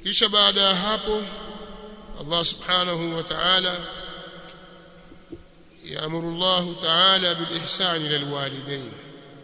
kisha baada ya hapo Allah subhanahu wa ta'ala يأمر الله تعالى بالإحسان إلى الوالدين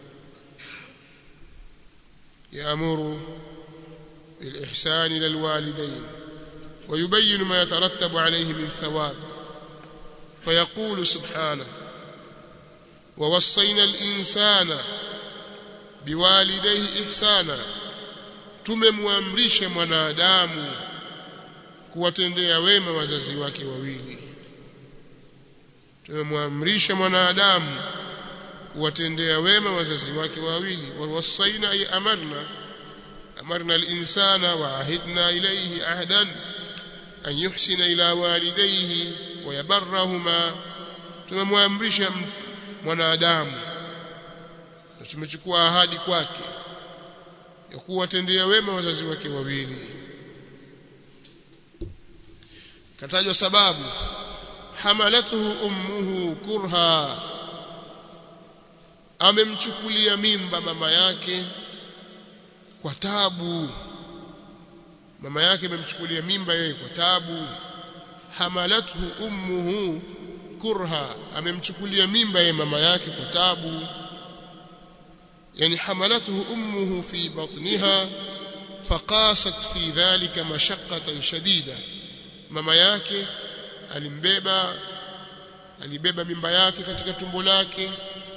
يأمر بالإحسان إلى الوالدين ويبين ما يترتب عليه من ثواب فيقول سبحانه ووصينا الإنسان بوالديه إحسانا tumemwamrisha mwanadamu kuwatendea wema wazazi wake wawili tumemwamrisha mwanadamu kuwatendea wema wazazi wake wawili wawasaina ay amarna amarna al-insana wa ahidna ilayhi ahdan an yuhsina ila walidayhi wa yabarrahuma tumemwamrisha mwanadamu na tumechukua ahadi kwake ya kuwatendea wema wazazi wake wawili katajwa sababu hamalathu ummuhu kurha amemchukulia mimba mama yake kwa tabu mama yake amemchukulia mimba yeye kwa tabu hamalathu ummuhu kurha amemchukulia mimba yeye mama yake kwa tabu yani hamalathu ummuhu fi batniha faqasat fi dhalika mashaqqatan shadida mama yake alimbeba alibeba mimba yake katika tumbo lake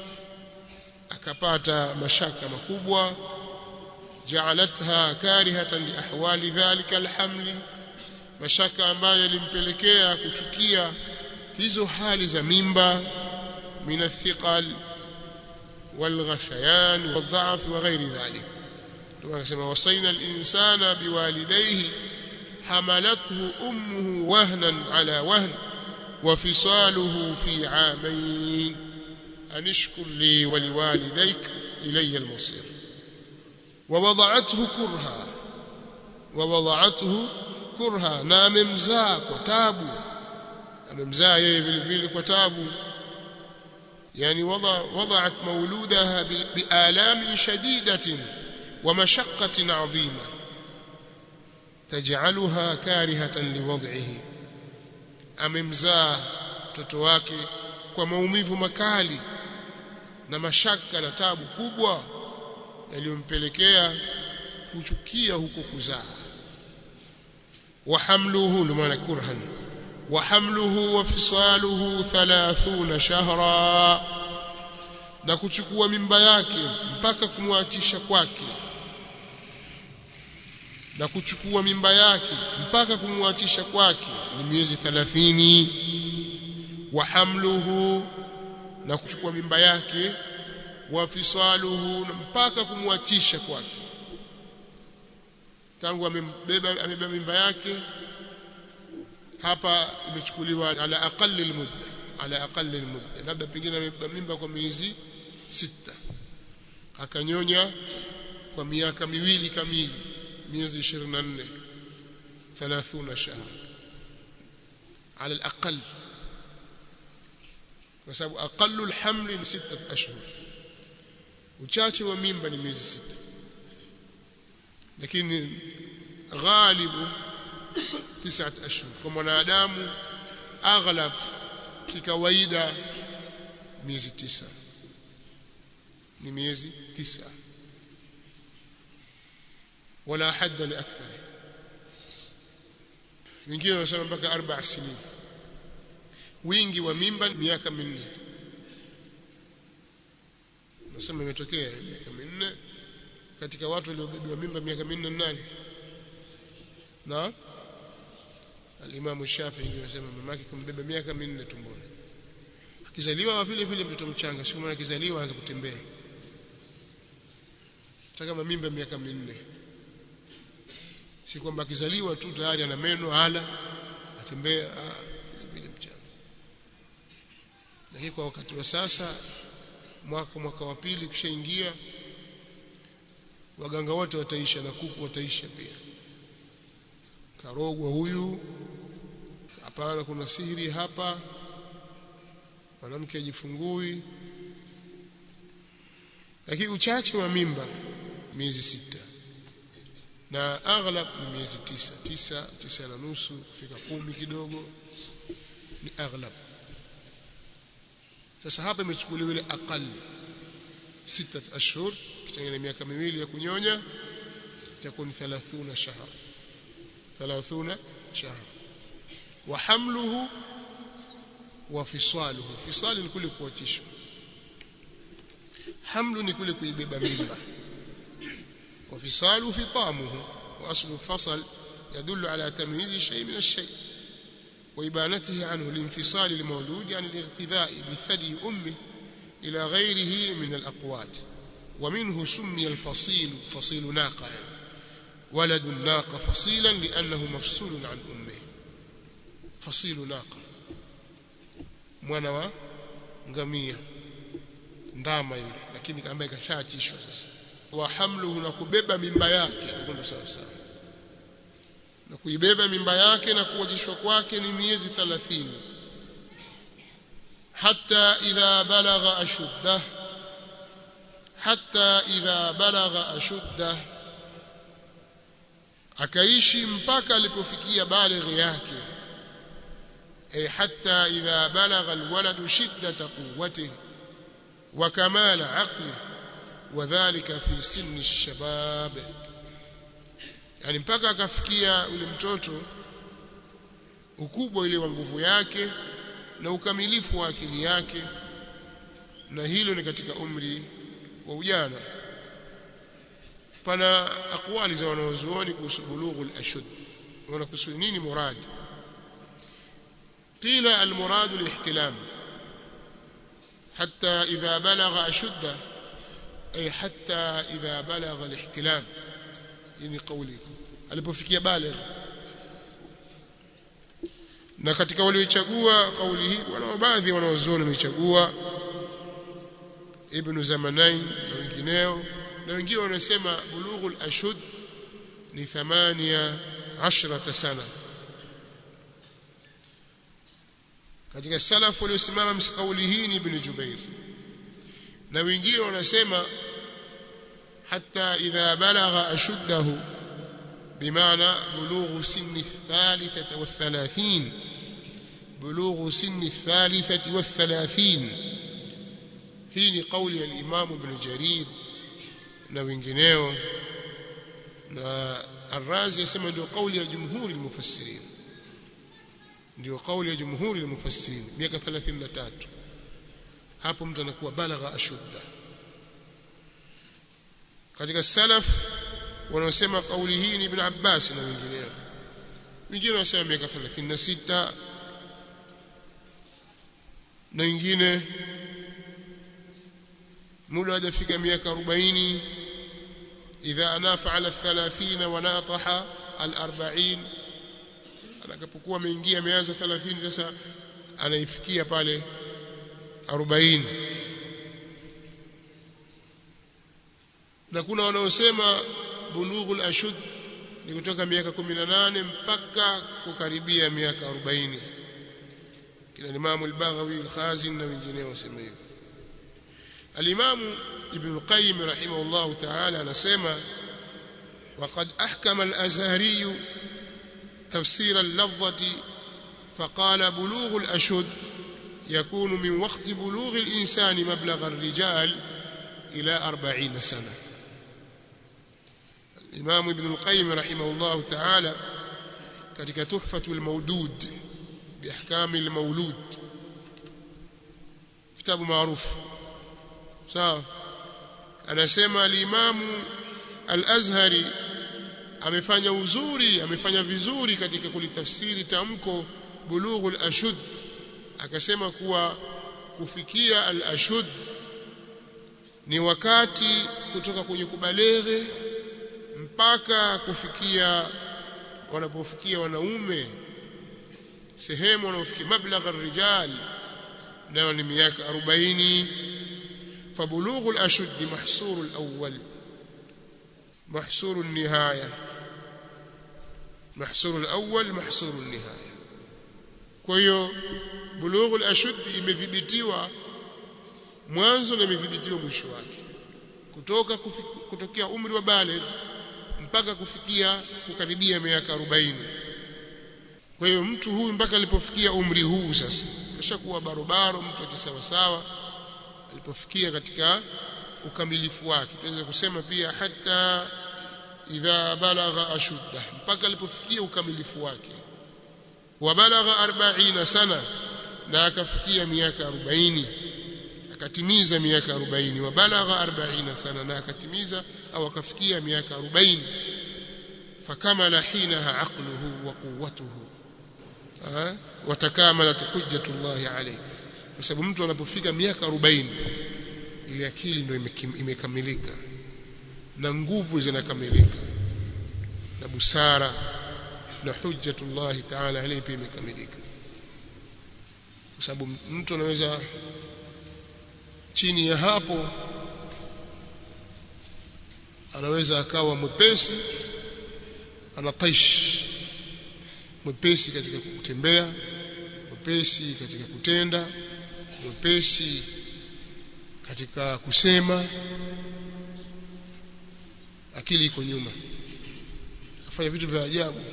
akapata mashaka makubwa ja'alatha karihatan li ahwali dhalika alhamli mashaka ambayo yalimpelekea kuchukia hizo hali za mimba min athiqal والغشيان والضعف وغير ذلك كما كما وصينا الإنسان بوالديه حملته أمه وهنا على وهن وفصاله في عامين أن اشكر لي ولوالديك إلي المصير ووضعته كرها ووضعته كرها نام مزاك وتابو amemzaa yeye vile vile kwa tabu yani wada وضعت مولودها بآلام شديدة ومشقة عظيمة تجعلها كارهة لوضعه amemzaa mtoto wake kwa maumivu makali na mashaka na tabu kubwa yaliyompelekea kuchukia huko kuzaa wa hamluhu limaana kurhan wa hamluhu wa fisaluhu 30 shahra na kuchukua mimba yake mpaka kumwachisha kwake na kuchukua mimba yake mpaka kumwachisha kwake ni miezi 30 wa hamluhu na kuchukua mimba yake wa fisaluhu mpaka kumwachisha kwake tangu amembeba amebeba mimba yake hapa imechukuliwa ala aqalli almudda ala aqalli almudda labda pengine amebeba mimba kwa miezi sita akanyonya kwa miaka miwili kamili miezi 24 30 shahra على الأقل kwa sababu aqallu alhamli ni sita ashhur uchache wa mimba ni miezi sita lakini ghalibu tisa ashhur kwa mwanadamu aghlab kikawaida miezi tisa ni miezi tisa wala hadda li akthar wengine wanasema mpaka arba sinin wingi wa mimba miaka minne nasema imetokea miaka minne katika watu waliobebewa mimba miaka minne nani na al-Imam Shafi'i anasema mamake kumbeba miaka minne tumboni akizaliwa vile vile mtoto mchanga siku mwana akizaliwa aanza kutembea hata kama mimba miaka minne si kwamba akizaliwa tu tayari ana meno ala atembea vile mchanga lakini kwa wakati wa sasa mwaka mwaka wa pili kishaingia waganga wote wataisha na kuku wataisha pia karogwa huyu hapana kuna sihiri hapa mwanamke ajifungui lakini uchache wa mimba miezi sita na aghlab ni miezi tisa tisa tisa na nusu kufika kumi kidogo ni aghlab sasa hapa imechukuliwa ile aqal sita ashhur kitengene miaka miwili ya kunyonya itakuwa ni 30 shahra 30 shahra wa hamluhu wa fisaluhu fisal ni kule kuachishwa hamlu ni kule kuibeba mimba wa fisalu fitamuhu wa aslu fasal يدل على تمييز الشيء من الشيء وإبانته عنه الانفصال المولود عن الاغتذاء بثدي أمه إلى غيره من الأقوات ومنه سمي الفصيل فصيل ناقة يعني ولد الناقة فصيلا لأنه مفصول عن أمه فصيل ناقة mwana wa ngamia ndama yule lakini ambaye kashaachishwa sasa wa hamluhu na kubeba mimba yake ndio sawa sawa na kuibeba mimba yake na kuachishwa kwake ni miezi 30 hatta idha balagha ashuddah hatta idha balagha ashuddah akaishi mpaka alipofikia balighi yake ay hatta idha balagha alwalad shiddata quwwatihi wa kamala aqlihi wadhālika fi sinni ash-shabab yani mpaka akafikia yule mtoto ukubwa ile wa nguvu yake na ukamilifu wa akili yake na hilo ni katika umri wa ujana pana akwali za wanaozuoni kuhusu bulughul ashud wanakusudia nini murad qila almurad alihtilam hatta idha balagha ashudda ay hatta idha balagha alihtilam ni kauli alipofikia baligh na katika waliochagua kauli hii wana baadhi wanaozuoni wamechagua ibn zamanain na wengineo na wengine wanasema bulughul ashud ni 18 sana katika salaf waliosimama msikauli hii ni ibn jubair na wengine wanasema hatta idha balagha ashuddahu بمعنى بلوغ سن الثالثة والثلاثين بلوغ سن الثالثة والثلاثين هي قول الإمام ابن جرير na wengineo na Ar-Razi yasema ndio kauli ya jumhuri al-mufassirin ndio kauli ya jumhuri al-mufassirin miaka 33 hapo mtu anakuwa balagha ashudda katika salaf wanaosema kauli hii ni Ibn Abbas na wengineo wengine wanasema miaka 36 na wengine muda hajafika miaka 40 idha anafa ala 30 wa nataha al 40 atakapokuwa ameingia ameanza 30 sasa anaifikia pale 40 na kuna wanaosema bulughul ashud ni kutoka miaka 18 mpaka kukaribia miaka 40 kila Imam al-Baghawi al-Khazin na wengineo wasema hivyo الإمام ابن القيم رحمه الله تعالى نسمى وقد أحكم الأزهري تفسير اللفظة فقال بلوغ الأشد يكون من وقت بلوغ الإنسان مبلغ الرجال إلى أربعين سنة الإمام ابن القيم رحمه الله تعالى كتك تحفة المودود بأحكام المولود كتاب معروف sawa anasema alimamu al-Azhari amefanya uzuri amefanya vizuri katika kulitafsiri tamko bulughul ashud akasema kuwa kufikia al-ashud ni wakati kutoka kwenye kubaleghe mpaka kufikia wanapofikia wanaume sehemu wanaofikia mablagha ar-rijal nayo ni miaka 40 فبلوغ الأشد محصور الأول محصور النهاية محصور الأول محصور النهاية كويو بلوغ الأشد imethibitiwa mwanzo na imethibitiwa mwisho wake kutoka kutokea umri wa baligh mpaka kufikia kukaribia miaka 40 kwa hiyo mtu huyu mpaka alipofikia umri huu sasa kashakuwa barobaro mtu akisawa sawa alipofikia katika ukamilifu wake tunaweza kusema pia hata idha balagha ashudda mpaka alipofikia ukamilifu wake wa balagha 40 sana na akafikia miaka 40 akatimiza miaka 40 wa balagha 40 sana na akatimiza au akafikia miaka 40 fakamala hinaha aqluhu wa quwwatuhu watakamalat hujjatullahi alayhi kwa sababu mtu anapofika miaka 40 ile akili ndio imekamilika na nguvu zinakamilika na busara na hujjatullahi ta'ala alayhi pia imekamilika kwa sababu mtu anaweza chini ya hapo anaweza akawa mwepesi anataish mwepesi katika kutembea mwepesi katika kutenda mwepesi katika kusema akili iko nyuma afanya vitu vya ajabu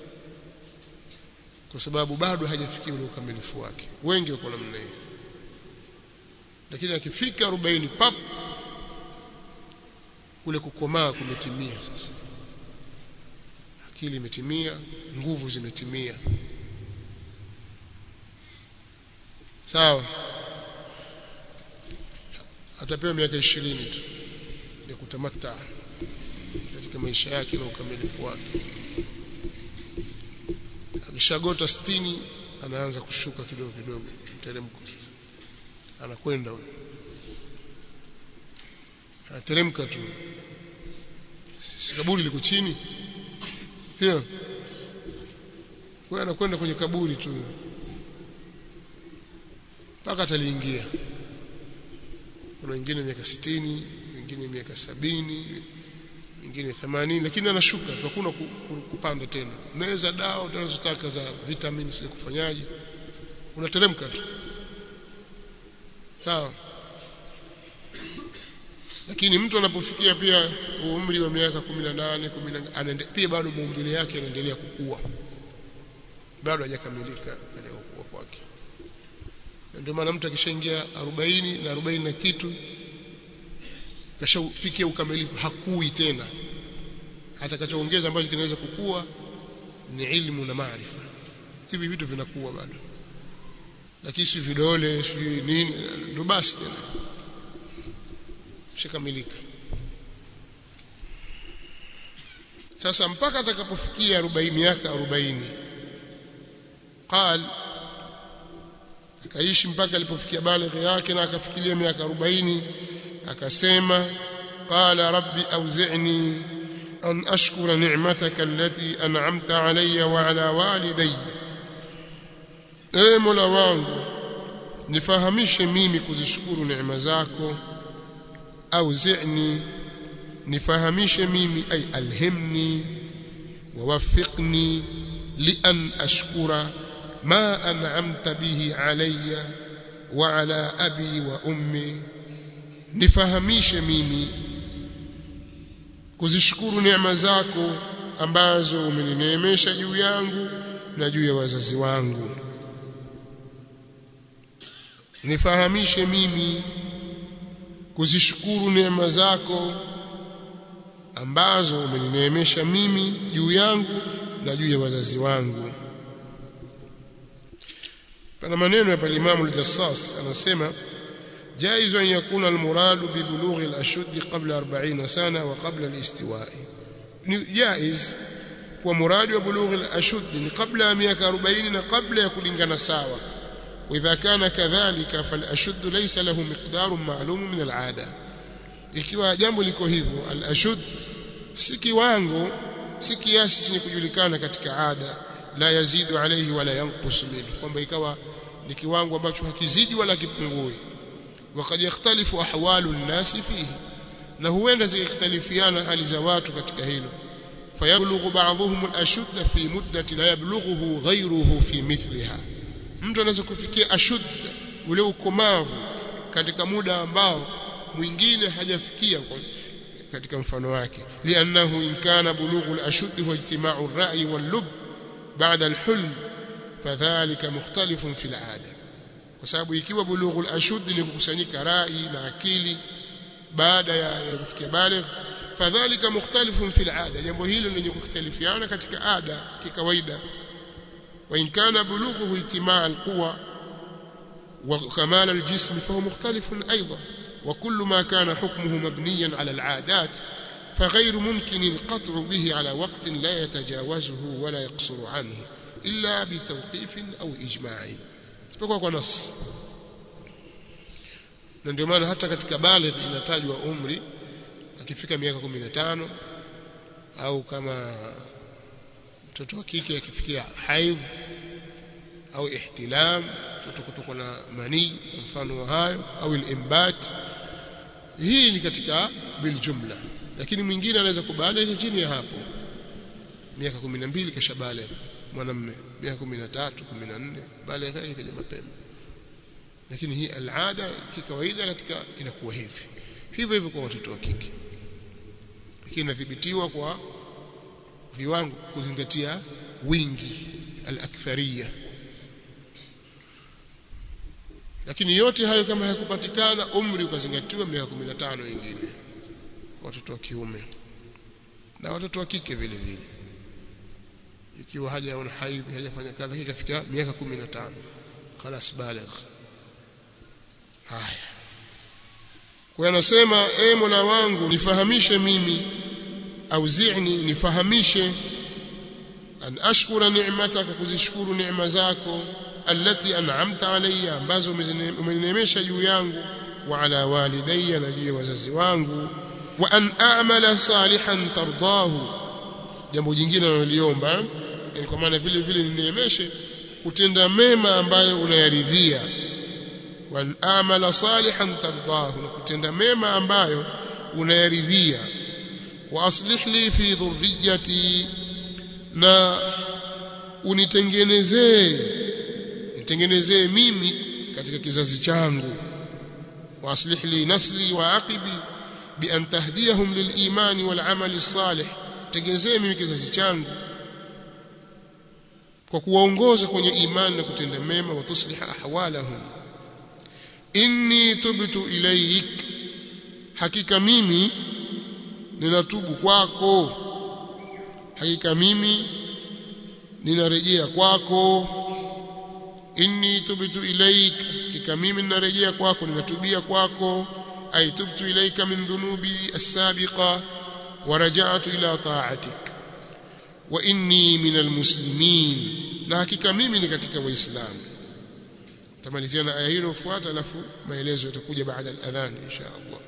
kwa sababu bado hajafikia ule ukamilifu wake wengi wako namna hiyo lakini akifika 40 pap kule kukomaa kumetimia sasa akili imetimia nguvu zimetimia sawa atapewa miaka 20 tu ya kutamata katika maisha yake na ukamilifu wake akishagota 60 anaanza kushuka kidogo kidogo mteremko sasa anakwenda huyo anateremka tu si kaburi liko chini sio wewe anakwenda kwenye kaburi tu mpaka ataliingia kuna wengine miaka 60 wengine miaka sabini wengine 80 lakini anashuka hakuna kupanda tena meza dawa unazotaka za vitamins ni kufanyaje unateremka tu sawa lakini mtu anapofikia pia umri wa miaka 18 10 pia bado maumbile yake yanaendelea kukua bado hajakamilika katika kukua kwake ndio maana mtu akishaingia 40 na 40 na kitu kashafikia ukamilifu hakui tena atakachoongeza ambacho kinaweza kukua ni ilmu na maarifa hivi vitu vinakuwa bado lakini si vidole si nini ndio basi tena shakamilika sasa mpaka atakapofikia 40 miaka 40 قال akaishi mpaka alipofikia balighi yake na akafikiria miaka 40 akasema qala rabbi awzi'ni an ashkura ni'mataka allati an'amta alayya wa ala walidayya e mola wangu nifahamishe mimi kuzishukuru neema zako awzi'ni nifahamishe mimi ay alhimni wawafiqni li an ashkura ma an'amta bihi alayya wa ala abi wa ummi nifahamishe mimi kuzishukuru neema zako ambazo umenineemesha juu yangu na juu ya wazazi wangu nifahamishe mimi kuzishukuru neema zako ambazo umenineemesha mimi juu yangu na juu ya wazazi wangu pana maneno ya Imam al-Jassas anasema جائز أن يكون المراد ببلوغ الأشد قبل أربعين سنة وقبل الاستواء جائز ومراد ببلوغ الأشد قبل مئة أربعين قبل يكون ساوى وإذا كان كذلك فالأشد ليس له مقدار معلوم من العادة ikiwa jambo liko hivyo al-ashud si kiwango si kiasi chenye kujulikana katika ada la yazidu alayhi wala yanqus minhu kwamba ikawa ni kiwango ambacho hakizidi wala kipungui وقد يختلف احوال الناس فيه na huenda zikhtalifiana hali za watu katika hilo fayablughu ba'dhum al-ashudd fi muddati la yablughuhu ghayruhu fi mithliha mtu anaweza kufikia ashudd ule ukomavu katika muda ambao mwingine hajafikia katika mfano wake liannahu in kana bulughu al-ashudd wa ijtima'u ar-ra'yi wal-lub ba'da al-hulm fadhalika mukhtalifun fil 'ada kwa sababu ikiwa bulughu al-ashudd ni kukusanyika rai na akili baada ya kufikia baligh fadhalika mukhtalifun fil 'ada jambo hilo lenye kukhtalifiana katika ada kikawaida wa in kana bulughu ijtima' al-quwa wa kamal al-jism fa huwa mukhtalifun aidan وكل ما كان حكمه مبنيا على العادات فغير ممكن القطع به على وقت لا يتجاوزه ولا يقصر عنه إلا بتوقيف أو إجماع isipokuwa kwa nas na ndio maana hata katika baligh inatajwa umri akifika miaka 15 au kama mtoto wa kike akifikia haidh au ihtilam mtoto kutokwa na manii mfano wa hayo au al-imbat hii ni katika bil jumla lakini mwingine anaweza kubaligh chini ya hapo miaka 12 kisha baligh mwanamume miaka 13 14 baligh yake kaja mapema lakini hii alada kikawaida katika inakuwa hivi hivyo hivyo kwa watoto wa kike lakini inadhibitiwa kwa viwango kuzingatia wingi al-akthariya lakini yote hayo kama hayakupatikana umri ukazingatiwa miaka 15 wengine watoto wa kiume na watoto wa kike vile vile ikiwa hajaona haidhi hajafanya kadha ikafika miaka 15 خلاص baligh haya kwa anasema e Mola wangu nifahamishe mimi au zi'ni nifahamishe an ashkura ni'mataka kuzishukuru neema zako allati an'amta alayya ambazo umeninemesha juu yangu wa ala walidayya na juu ya wazazi wangu wa an a'mala salihan tardahu jambo jingine naloliomba yani kwa maana vile vile ninemeshe kutenda mema ambayo unayaridhia wa an a'mala salihan tardahu na kutenda mema ambayo unayaridhia wa aslih li fi dhurriyyati na unitengenezee nitengenezee mimi katika kizazi changu wa aslih li nasli wa aqibi bi an tahdiyahum lil imani wal amali salih tengenezee mimi kizazi changu kwa kuwaongoza kwenye imani na kutenda mema wa tusliha ahwalahum inni tubtu ilaik hakika mimi ninatubu kwako hakika mimi ninarejea kwako inni tubtu ilaik hakika mimi ninarejea kwako ninatubia kwako ay tubtu ilaika min dhunubi as-sabiqa wa raja'tu ila ta'atik wa inni min almuslimin na hakika mimi ni katika waislamu tamalizia na aya hilo fuata alafu maelezo yatakuja baada al-adhan insha Allah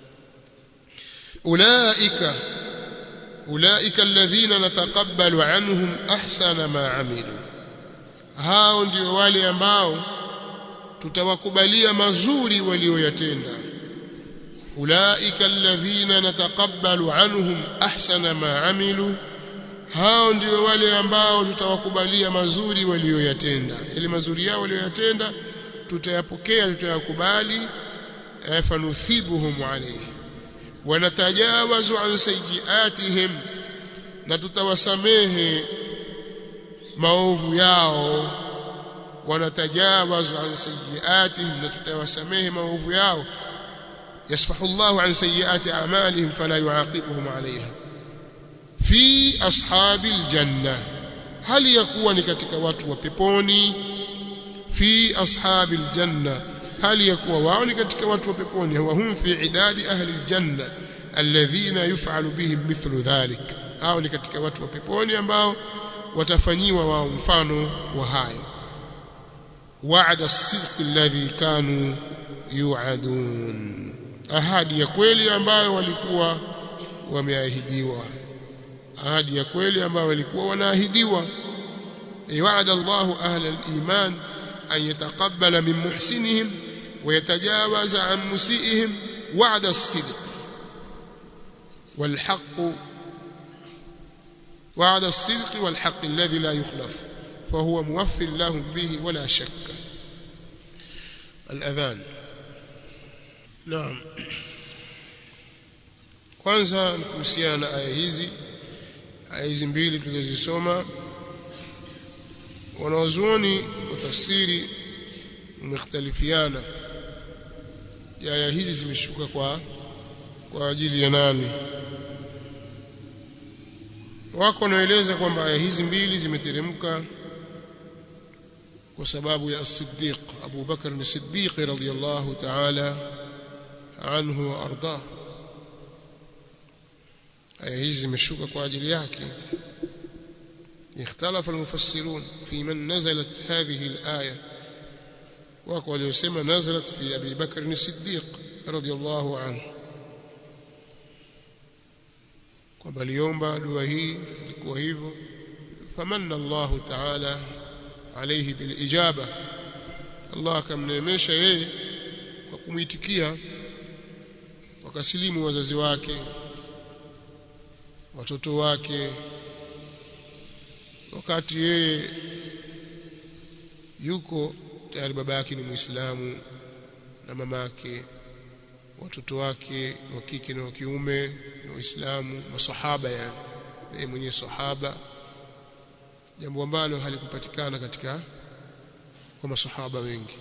ulaika ulaika alladhina nataqabbalu anhum ahsana ma amilu hao ndio wale ambao tutawakubalia mazuri walioyatenda ulaika alladhina nataqabbalu anhum ahsana ma amilu hao ndio wale ambao tutawakubalia mazuri walioyatenda ile mazuri yao walioyatenda tutayapokea tutayakubali fanuthibuhum alayhi wanatajawazu an sayiatihim na tutawasamehe maovu yao wanatajawazu an sayiatihim na tutawasamehe maovu yao yasfahu Allahu an sayiati a'malihim fala yuaqibuhum alayha fi ashabil janna hali ya kuwa ni katika watu wa peponi fi ashabil janna hali ya kuwa wao ni katika watu wa peponi wa hum fi idadi ahli aljanna alladhina yuf'alu bihim mithlu dhalik hao ni katika watu wa peponi ambao watafanyiwa wao mfano wa hayo wa'ada as-sidq alladhi kanu yu'adun ahadi ya kweli ambayo walikuwa wameahidiwa ahadi ya kweli ambayo walikuwa wanaahidiwa wa'ada Allahu ahla al-iman an yataqabbala min muhsinihim wa yatajawaza an musiihim wa'da as-sidq wal haqq وعد الصدق والحق الذي لا يخلف فهو موفر لهم به ولا شك الأذان نعم kwanza ni kuhusiana na aya hizi aya hizi mbili tulizozisoma wanawazuoni wa tafsiri umekhtalifiana aya hizi zimeshuka kwa kwa ajili ya nani wako wanaeleza kwamba aya hizi mbili zimeteremka kwa sababu ya Siddiq Abu Bakar ni Siddiq radhiyallahu ta'ala anhu wa ardah aya hizi zimeshuka kwa ajili yake اختلف المفسرون في من نزلت هذه الآية wako waliosema nazalat fi Abi Bakr as-Siddiq radhiyallahu anhu kwamba aliomba dua hii ilikuwa hivyo famanna Allahu ta'ala alayhi bil ijaba Allah akamneemesha yeye kwa kumwitikia wakasilimu wazazi wake watoto wake wakati yeye yuko tayari baba yake ni Muislamu na mama yake watoto wake wa kike na wa kiume ni Waislamu masahaba yani yeye mwenyewe sahaba jambo ambalo halikupatikana katika kwa masahaba wengi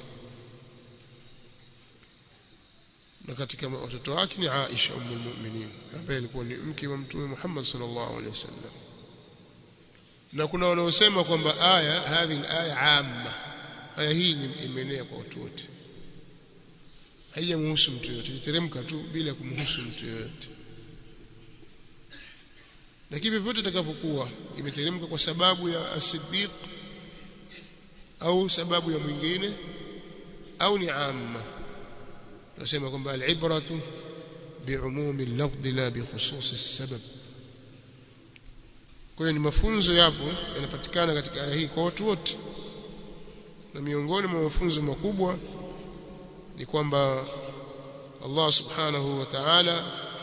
na katika watoto wake ni Aisha ummul mu'minin ambaye alikuwa ni mke wa mtume Muhammad sallallahu alaihi wasallam na kuna wanaosema kwamba aya hadhi aya amma aya hii imeenea kwa watu wote haijamhusu mtu yote iteremka tu bila kumhusu mtu yote lakini vyovyote itakavyokuwa imeteremka kwa sababu ya as-siddiq au sababu ya mwingine au ni amma nasema kwamba al-ibratu bi'umumi al-lafdh la bi khusus as-sabab kwa hiyo ni mafunzo yapo yanapatikana katika aya hii kwa watu wote na miongoni mwa mafunzo makubwa ni kwamba Allah subhanahu wa ta'ala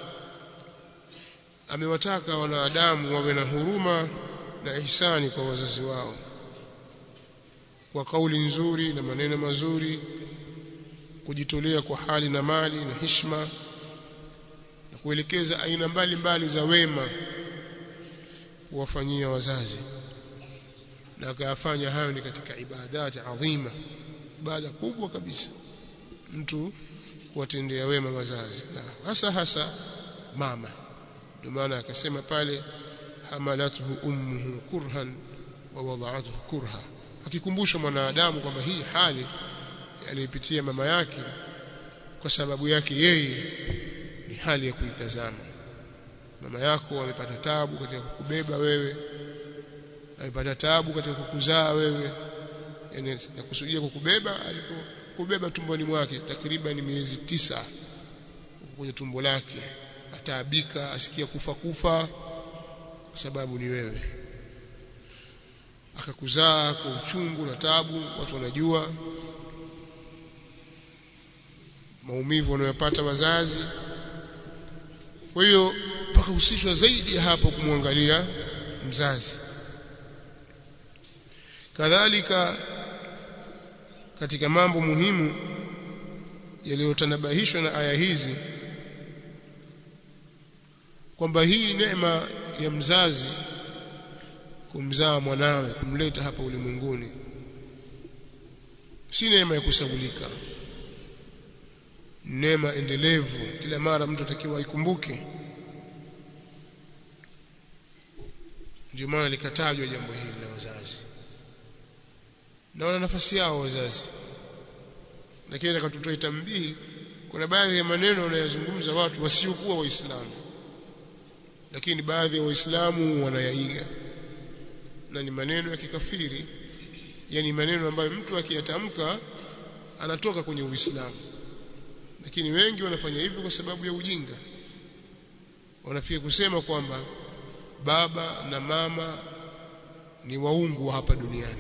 amewataka wanadamu wawe na huruma na ihsani kwa wazazi wao kwa kauli nzuri na maneno mazuri kujitolea kwa hali na mali na hishma na kuelekeza aina mbalimbali za wema kuwafanyia wazazi na akayafanya hayo ni katika ibadati adhima ibada kubwa kabisa mtu kuwatendea wema wazazi na hasa hasa mama ndio maana akasema pale hamalathu ummuhu kurhan wa wada'athu kurha akikumbushwa mwanadamu kwamba hii hali aliyopitia mama yake kwa sababu yake yeye ni hali ya kuitazama mama yako amepata tabu katika kukubeba wewe amepata tabu katika kukuzaa wewe yani nakusudia kukubeba alipokubeba tumboni mwake takriban miezi tisa kwenye tumbo lake ataabika asikia kufa kufa kwa sababu ni wewe akakuzaa kwa uchungu na tabu watu wanajua maumivu wanayopata wazazi kwa hiyo pakahusishwa zaidi ya hapo kumwangalia mzazi kadhalika katika mambo muhimu yaliyotanabahishwa na aya hizi kwamba hii neema ya mzazi kumzaa mwanawe kumleta hapa ulimwenguni si neema ya kusahulika neema endelevu kila mara mtu atakiwa aikumbuke ndio maana likatajwa jambo hili la wazazi na wana nafasi yao wazazi lakini nataka tutoe tambihi kuna baadhi ya maneno wanayozungumza watu wasiokuwa waislamu lakini baadhi ya waislamu wanayaiga na ni maneno ya kikafiri yani maneno ambayo mtu akiyatamka anatoka kwenye uislamu lakini wengi wanafanya hivyo kwa sababu ya ujinga wanafia kusema kwamba baba na mama ni waungu hapa duniani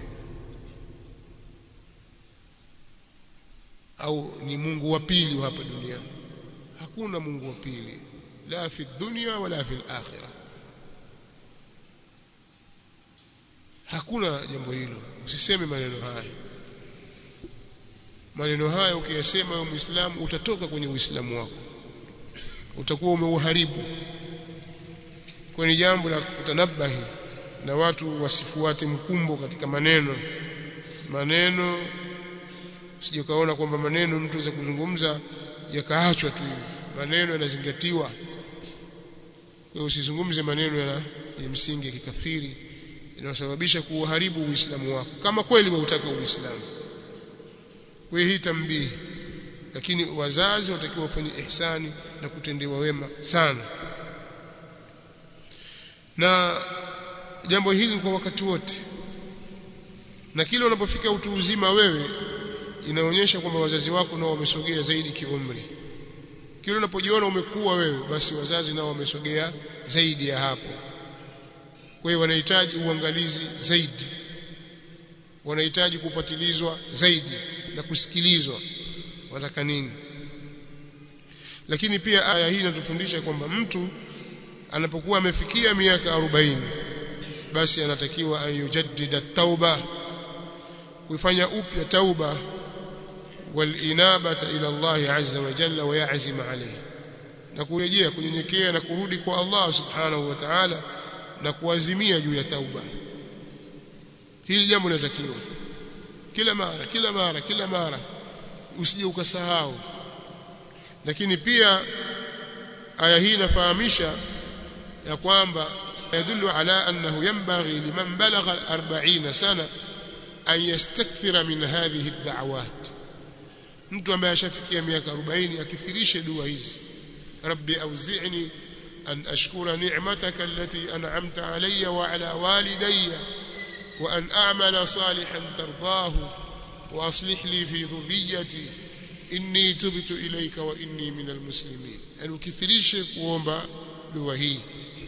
au ni Mungu wa pili hapa duniani hakuna Mungu wa pili la fi dunya wala fi akhirah hakuna jambo hilo usiseme maneno haya maneno haya ukiyasema wewe muislamu utatoka kwenye uislamu wako utakuwa umeuharibu kwa ni jambo la kutanabahi na watu wasifuate mkumbo katika maneno maneno sije kaona kwamba maneno mtu aweza kuzungumza yakaachwa tu hivi maneno yanazingatiwa kwa usizungumze maneno ya, ya msingi ya kikafiri inayosababisha kuharibu uislamu wako kama kweli wautaka uislamu kwa hii tambii lakini wazazi watakiwa wafanye ihsani na kutendewa wema sana na jambo hili kwa wakati wote na kile unapofika utu uzima wewe inaonyesha kwamba wazazi wako nao wamesogea zaidi kiumri kile unapojiona umekuwa wewe basi wazazi nao wamesogea zaidi ya hapo kwa hiyo wanahitaji uangalizi zaidi wanahitaji kupatilizwa zaidi na kusikilizwa wataka nini lakini pia aya hii inatufundisha kwamba mtu anapokuwa amefikia miaka 40 basi anatakiwa ayujaddida tauba kuifanya upya tauba walinabata ila Allah azza wa jalla wa ya'zim alayhi na kurejea kunyenyekea na kurudi kwa Allah subhanahu wa ta'ala na kuazimia juu ya tauba hili jambo linatakiwa kila mara kila mara kila mara usije ukasahau lakini pia aya hii inafahamisha ya kwamba yadullu ala annahu yanbaghi liman balagha 40 sana an yastakthira min hadhihi ad-da'awat mtu ambaye ashafikia miaka 40 akithirishe dua hizi rabbi auzi'ni an ashkura ni'mataka allati an'amta alayya wa ala walidayya wa an a'mala salihan tardahu wa aslih li fi dhurriyyati inni tubtu ilayka wa inni minal muslimin yani ukithirishe kuomba dua hii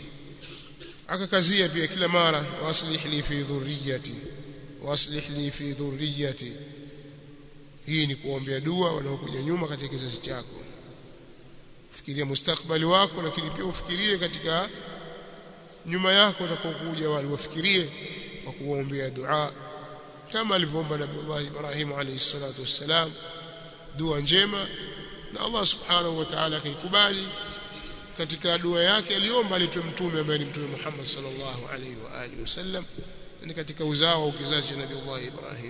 akakazia pia kila mara waslih li fi dhurriyyati waslih li fi dhurriyyati hii ni kuombea dua wanaokuja nyuma katika kizazi chako fikiria mustakbali wako lakini pia ufikirie katika nyuma yako utakaokuja wale wafikirie kwa kuombea dua kama alivyoomba Nabii Allah Ibrahim alayhi salatu wassalam dua njema na Allah subhanahu wa ta'ala akaikubali katika dua yake aliomba alitwe mtume ambaye ni mtume Muhammad sallallahu alaihi wa alihi wasallam ni katika uzao au kizazi cha Nabii Allah Ibrahim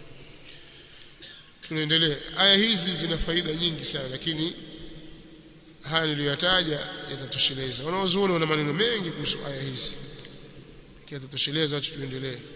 tunaendelea aya hizi zina faida nyingi sana lakini haya niliyotaja yatatosheleza wanaozuoni wana maneno mengi kuhusu aya hizi yatatosheleza acha tuendelee